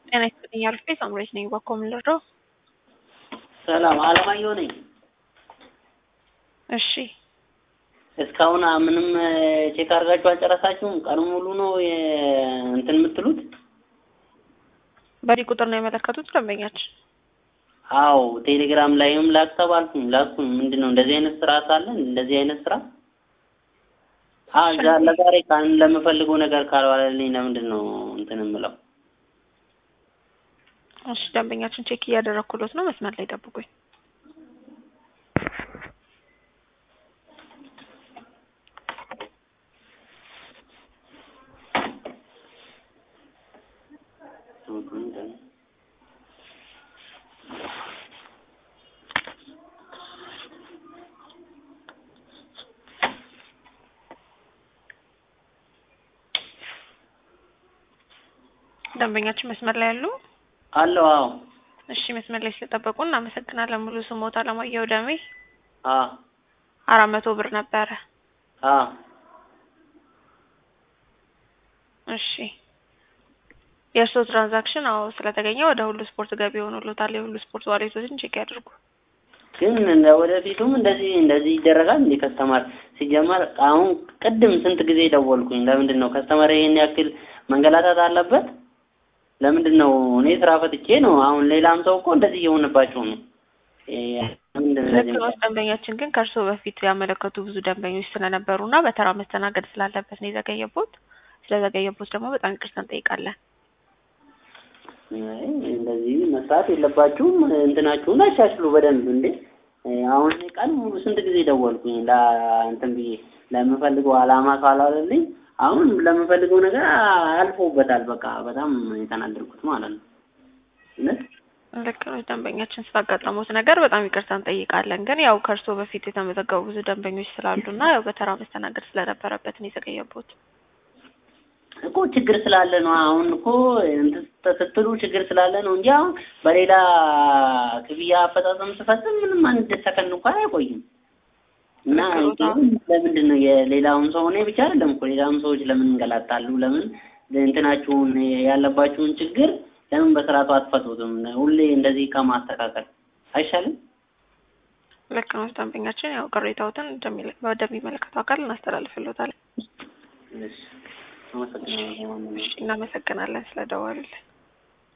ጤና ይስጥልኝ አልፌ ሳምሬት ነኝ። ባኮ ምን ልርዳው? ሰላም አለማየሁ ነኝ። እሺ እስካሁን ምንም ቼክ አድርጋችሁ አልጨረሳችሁም? ቀኑ ሙሉ ነው እንትን የምትሉት? በዚህ ቁጥር ነው የመለከቱት ደንበኛችን? አዎ ቴሌግራም ላይም ላክ ተባልኩኝ ላኩኝ። ምንድን ነው እንደዚህ አይነት ስራ ሳለን እንደዚህ አይነት ስራ ዛ ለዛሬ ካን ለምፈልገው ነገር ካልዋለልኝ ለምንድን ነው እንትን የምለው? እሺ ደንበኛችን ቼክ እያደረኩሎት ነው። መስመር ላይ ጠብቁኝ። ደንበኛችን መስመር ላይ ያሉ አለው። አዎ እሺ መስመር ላይ ስለጠበቁ እናመሰግናለን። ሙሉ ስሞት አለማየሁ ደሜ አ አራት መቶ ብር ነበረ። አ እሺ የእርስዎ ትራንዛክሽን አዎ ስለተገኘ ወደ ሁሉ ስፖርት ገቢ ሆኖሎታል። የሁሉ ስፖርት ዋሌቶችን ቼክ ያድርጉ። ግን እንደ ወደፊቱም እንደዚህ እንደዚህ ይደረጋል እንዴ? ከስተማር ሲጀመር አሁን ቅድም ስንት ጊዜ ደወልኩኝ። ለምንድን ነው ከስተማር ይሄን ያክል መንገላታት አለበት? ለምንድን ነው እኔ ስራ ፈትቼ ነው። አሁን ሌላም ሰው እኮ እንደዚህ እየሆነባቸው ነው። ልክ ነው። ደንበኛችን ግን ከእርስዎ በፊት ያመለከቱ ብዙ ደንበኞች ስለነበሩ እና በተራ መስተናገድ ስላለበት ነው የዘገየቦት። ስለዘገየቦት ደግሞ በጣም ይቅርታ እንጠይቃለን። እንደዚህ መስራት የለባችሁም። እንትናችሁን አሻሽሉ በደንብ እንዴ። አሁን እኔ ቀን ሙሉ ስንት ጊዜ ደወልኩኝ ለእንትን ብዬ ለምፈልገው አላማ ካላለልኝ አሁን ለምፈልገው ነገር አልፎበታል። በቃ በጣም የተናደድኩት ማለት ነው። እውነት ልክ ነው። ደንበኛችን ስላጋጠሙት ነገር በጣም ይቅርታ እንጠይቃለን። ግን ያው ከእርስዎ በፊት የተመዘገቡ ብዙ ደንበኞች ስላሉ እና ያው በተራ መስተናገድ ስለነበረበት ነው የዘገየቦት። እኮ ችግር ስላለ ነው። አሁን እኮ ስትሉ ችግር ስላለ ነው እንጂ አሁን በሌላ ክፍያ አፈጻጸም ስፈጽም ምንም አንድ ሰከንድ እንኳን አይቆይም። እና ለምንድን ነው የሌላውን ሰው እኔ ብቻ አይደለም እኮ ሌላውን ሰዎች ለምን እንገላታሉ? ለምን እንትናችሁን ያለባችሁን ችግር ለምን በስርዓቱ አትፈቱትም? ሁሌ እንደዚህ ከማስተካከል አይሻልም? ልክ ነው። ደንበኛችን ያው ቅሬታዎትን ወደሚመለከተው አካል እናስተላልፍሎታለን። አመሰግናለሁ። እናመሰግናለን ስለደወሉልን።